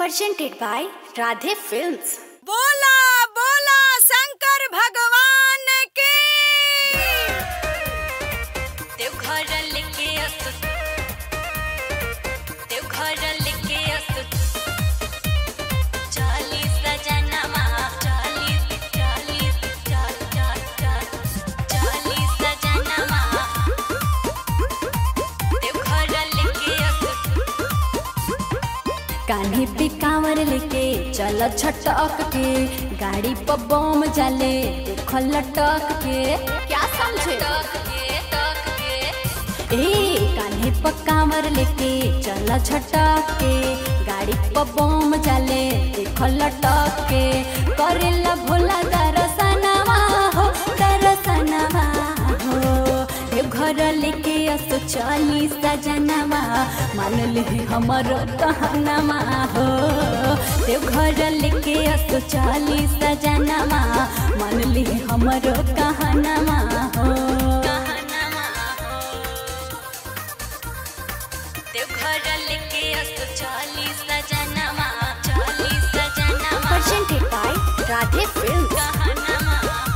presented by Radhe Films. बोला बोला शंकर भगवान के देवघर लेके असु देवघर लेके असु चालीस सजनमा चालीस चालीस चाल चाल चाल चालीस सजनमा देवघर लेके असु कान्हे पे कांवर लेके चल छटक के गाड़ी पर बम जाले देख लटक के क्या समझे ए कान्हे पर कांवर लेके चल छटक के गाड़ी पर बम जाले देख लटक के करेला भोला दरसनवा हो दरसनवा हो घर लेके असो चली सजनवा मान ले हमर कहनवा हो देव घर लेके असो चली सजनवा मान ले हमर कहनवा हो देव घर लेके असो चली सजनवा चली सजनवा presented by Radhe Films कहनवा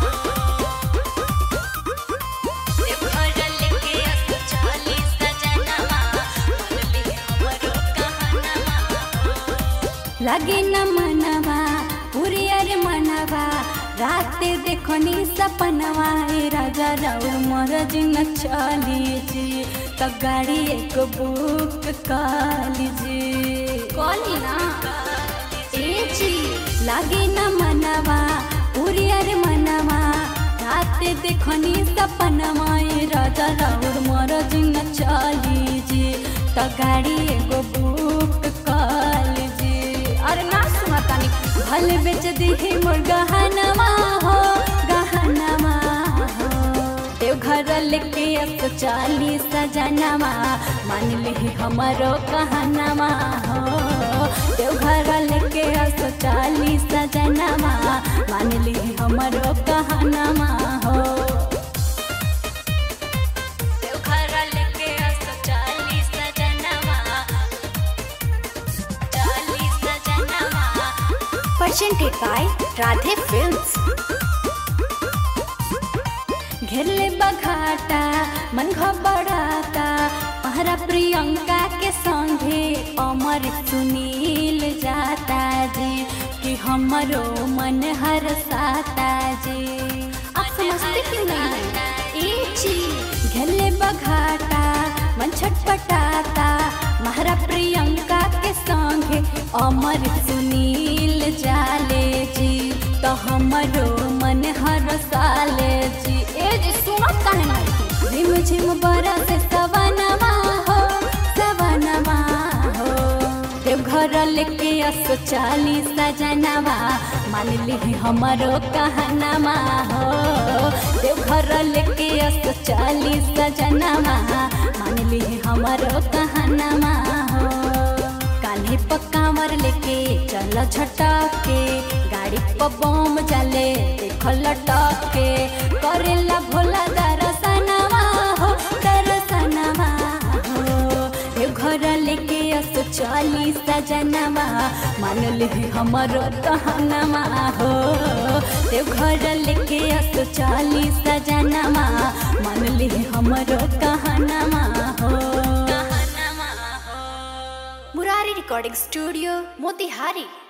लगे न मनवा पूरी अरे मनवा रात देखो नी सपनवा ए राजा राउ मोर जिन चली जी तो गाड़ी एक बुक काली जी कॉली ना ए जी लगे न मनवा पूरी अरे मनवा रात देखो नी सपनवा ए राजा राउ मोर जिन चली जी तो गाड़ी एगो बुक काली जी अरे ना सुना तानी भल बेच दी मोर गहनवा हो गहनवा हो देव घर लेके अब चाली सजनवा मान ले हमारो कहनवा हो देव घर लेके अब चाली सजनवा मान ले हमारो कहनवा हो देव घर लेके अब चाली सजनवा presented by Radhe Films. घेरले बघाटा मन घबराता महारा प्रियंका के संगे अमर सुनील जाता जी कि हमरो मन हर साता जी आप समझते क्यों नहीं ए जी घेरले बघाटा मन छटपटाता महारा प्रियंका के संगे अमर सुनील जाले जी तो हमरो मन हर साले जी ए जी सुनत काहे नहीं झिम झिम बरस सवनवा हो सवनवा हो देव घर लेके असो चाली सजनवा मान ली हमरो कहनवा हो देव घर लेके असो चाली सजनवा मान ली हमरो कहनवा हो कान्हे पकावर लेके चल झटक के गाड़ी पर बम जाले देख लटक के करेला भोला दरसनवा हो दरसनवा हो ए घर लेके असो चली सजनवा मान ले हमर कहनवा हो देव घर लेके असो चली सजनवा मान ले हमर कहनवा हो मुरारी रिकॉर्डिंग स्टूडियो मोतिहारी